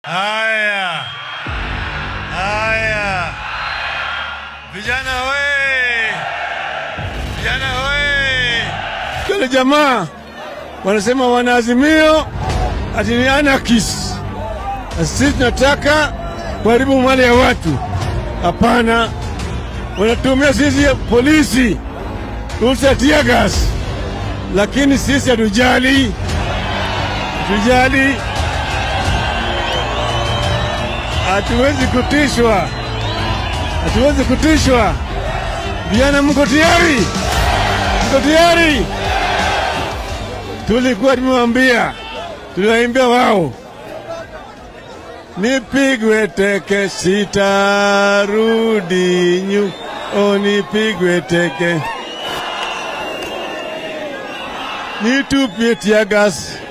Haya, haya, vijana we, vijana we, Wale jamaa wanasema wanaazimio ati ni anarchist, na sisi tunataka kuharibu mali ya watu. Hapana, wanatumia sisi polisi ruhusa ya tear gas, lakini sisi hatujali, hatujali, hatuwezi kutishwa, hatuwezi kutishwa. Vijana, mko tayari? Mko tayari? Tulikuwa tumewambia, tuliwaimbia wao, nipigwe teke sitarudi nyu, o nipigwe teke, nitupie tear gas